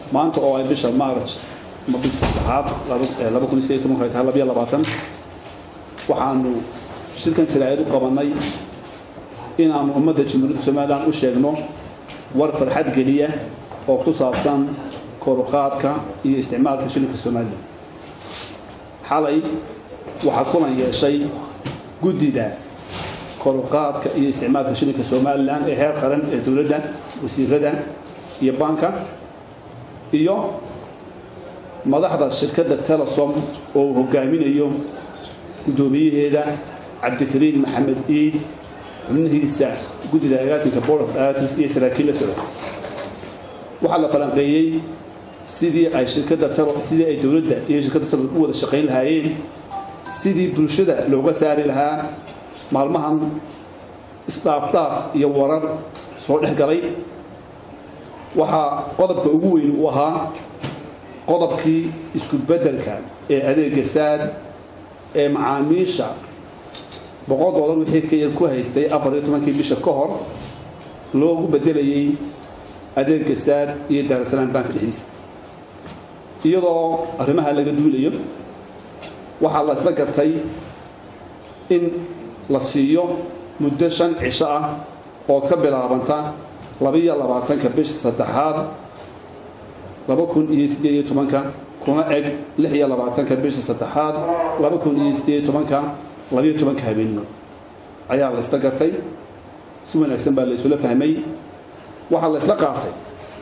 maanta oo ay bisha maaraj ama bisha saddexaad laba kun iyo sideed tobanka ay tahay labiyo labaatan waxaanu shirkan jaraa'id u qabannay inaanu ummadda jamhuuriyadda somalilan u sheegno war farxad geliya oo ku saabsan koruqaadka iyo isticmaalka shilinka somalilan xalay waxaa kulan yeeshay guddida koruqaadka iyo isticmaalka shilinka somalilan ee heer qaran ee dowladda wasiirada iyo banka iyo madaxda shirkadda telesom oo uu hogaaminayo guddoomiyaheeda cabdikariin maxamed iid xubnihiisa guddida agaasinka board of directors iyo saraakiil la socda waxaa la falanqeeyey sidii ay shirkadda sidii ay dowladda iyo shirkadda talo u wada shaqayn lahaayeen sidii bulshada looga saari lahaa maalmahan isdhaafdhaaf iyo warar soo dhex galay waxaa qodobka ugu weyn uu ahaa qodobkii isku beddelka ee adeega saad ee macaamiisha boqol doolar wixii ka yar ku haystay afar iyo tobankii bisha ka hor loogu beddelayay adeega saad iyo daarasalaam banka dhexdiisa iyadoo arrimaha laga duulayo waxaa la isla gartay in la siiyo muddo shan cisho ah oo ka bilaabanta labiyo labaatanka bisha saddexaad laba kun iyo siddeed iyo tobanka kuna eg lix iyo labaatanka bisha saddexaad laba kun iyo siddeed iyo tobanka labiyo tobanka habeenimo ayaa la isla gartay si wanaagsan baa la isula fahmay waxaa la isla qaatay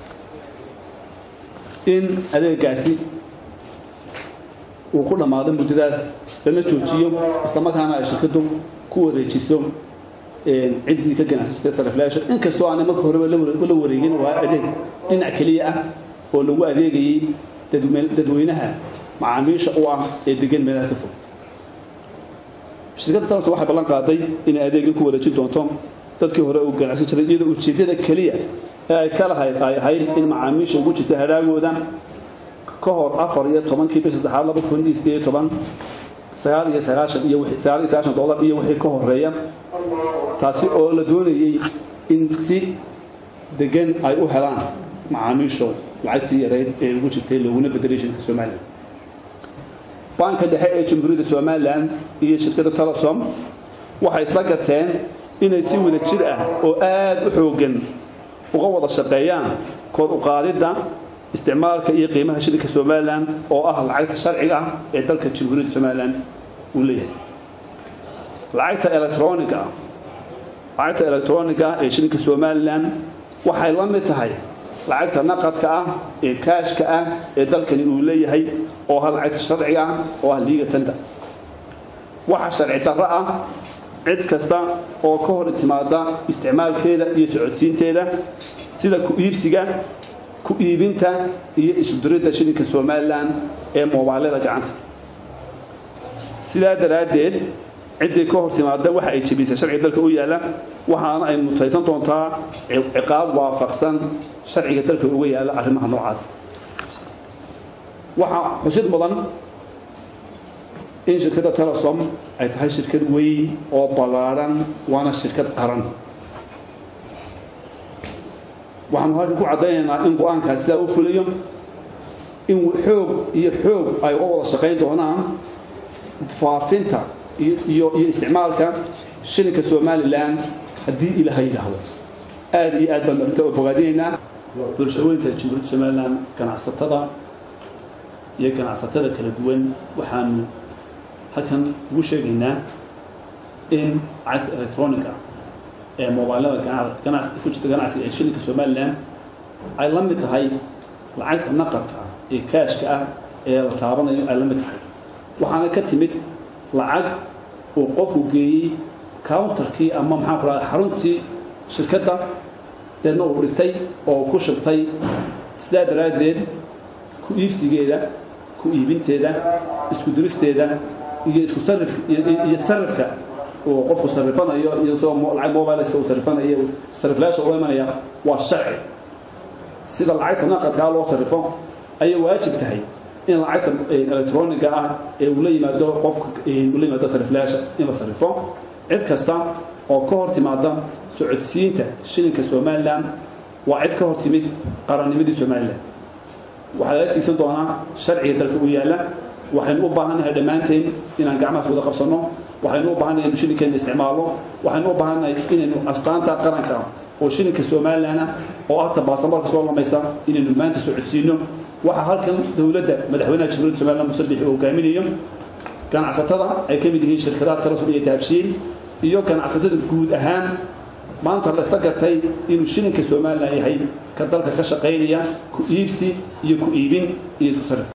in adeegaasi uu ku dhammaado muddadaas lana joojiyo islamarkaana ay shirkaddu ku wareejiso ciddii ka ganacsan jirtay sariflaasha inkastoo aanay marka horeba la wareegin waa adeeg dhinac keliya ah oo lagu adeegayay dadweynaha macaamiisha u ah ee degan meelaha ka fog shirkadda talas waxay ballan qaaday inay adeegin ku wareejin doonto dadkii hore uu ganacsan jiray iyadoo ujeeddada keliya ee ay ka lahayd ay ahayd in macaamiisha ugu jirta hadaagooda ka hor afar iyo tobankii bish saddexaad laba kun iyo sideed iyo toban sagaal iyo sagaashan iyo sagaal iyo sagaashan dollar iyo wixii ka horeeya taasi oo la doonayey in si degan ay u helaan macaamiishu lacagtii yareyd ee ugu jirtay looguna bedelay shirka somalilan banka dhexe ee jamhuuriyadda somalilan iyo shirkadda telesom waxay isla gateen inay si wada jir ah oo aada u xooggan uga wada shaqeeyaan kor u qaadidda isticmaalka iyo qiimaha shilinka somalilan oo ah lacagta sharciga ah ee dalka jamhuuriyadda somalilan uu leeyahay lacagta electroniga lacagta electroniga ah ee shilinka somalilan waxay la mid tahay lacagta naqadka ah ee kaashka ah ee dalkani uu leeyahay oo ah lacagta sharciga ah oo ah liiga tanda waxa sharci darro ah cid kasta oo ka hor timaada isticmaalkeeda iyo socodsiinteeda sida ku iibsiga ku iibinta iyo isudiridda shilinka somalilan ee moobaalada gacanta sidaa daraaddeed ciddii ka hor timaada waxa ay jebisay sharciga dalka u yaalla waxaana ay mutaysan doontaa ciqaab waafaqsan sharciga dalka uga yaalla arrimaha noocaas waxaa xusid mudan in shirkadda telesom ay tahay shirkad weyn oo ballaadhan waana shirkad qaran waxaanu halkan ku caddaynaynaa in go-aankaas sidaa u fuliyo in xoog iyo xoog ay uga wada shaqayn doonaan faafinta iyo iyo isticmaalka shilinka somalilan haddii ilaaha yidhaahdo aada iyo aad baan arrinta u bogaadinaynaa bulshooyinka jamhuuriyadda somalilan ganacsatada iyo ganacsatada kala duwan waxaanu halkan ugu sheegaynaa in lacagta electroniga ee moobaalada ku jirta ganacsiga ee shilinka somalilan ay la mid tahay lacagta naqadka ah ee kaashka ah ee la taabanayo ay la mid tahay waxaana ka timid lacag uu qofku geeyey counterkii ama maxaan ku rahda xaruntii shirkadda deedna uu dhigtay oo ku shubtay sidaa daraaddeed ku iibsigeeda ku iibinteeda isku diristeeda iyo isku sarif iyo sarifka uu qofku sarifanayo iyo soo lacag mobilesta uu sarifanayo sariflaasha ula imanaya waa sharci sida lacagta naqadkaa loo sarifo ayay waajib tahay in lacagta electroniga ah ee uu la yimaado qofka uu la yimaado sariflaasha in la sarifo cid kasta oo ka hor timaada socodsiinta shilinka somalilan waa cid ka hor timid qarannimadii somalilan waxaa lala tiigsan doonaa sharciga dalka u yaalla waxaynu u baahannahay dhammaanteen inaan gacmahaas wada qabsanno waxaynu u baahannahay inu shilinkeena isticmaalno waxaynu u baahannahay inaynu astaanta qaranka oo shilinka somalilan ah oo ah tabaasamarka soo lamaysa inaynu maanta soo codsiino waxaa halkan dowladda madaxweynaha jamhuuriyadda somalilan musabixi uu hogaaminayo ganacsatada ay ka mid yihiin shirkadaha tarasul iyo tahabshiil iyo ganacsatada guud ahaan maanta la isla gatay inuu shilinka somalilan yahay ka dalka ka shaqaynaya ku iibsi iyo ku iibin iyo isku sarif